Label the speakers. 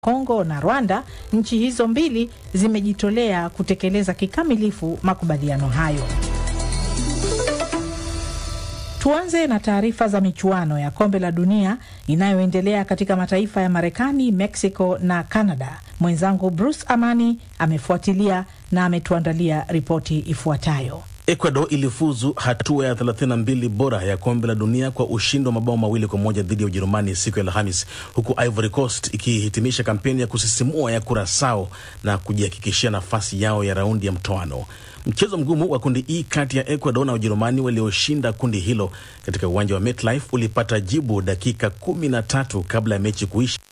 Speaker 1: Kongo na Rwanda, nchi hizo mbili zimejitolea kutekeleza kikamilifu makubaliano hayo. Tuanze na taarifa za michuano ya kombe la dunia inayoendelea katika mataifa ya Marekani, Mexico na Canada. Mwenzangu Bruce Amani amefuatilia na ametuandalia ripoti ifuatayo.
Speaker 2: Ecuador ilifuzu hatua ya 32 bora ya kombe la dunia kwa ushindi wa mabao mawili kwa moja dhidi ya Ujerumani siku ya Alhamis, huku Ivory Coast ikihitimisha kampeni ya kusisimua ya Kurasao na kujihakikishia nafasi yao ya raundi ya mtoano. Mchezo mgumu wa kundi E kati ya Ecuador na Ujerumani walioshinda kundi hilo katika uwanja wa MetLife ulipata jibu dakika kumi na tatu kabla ya mechi kuisha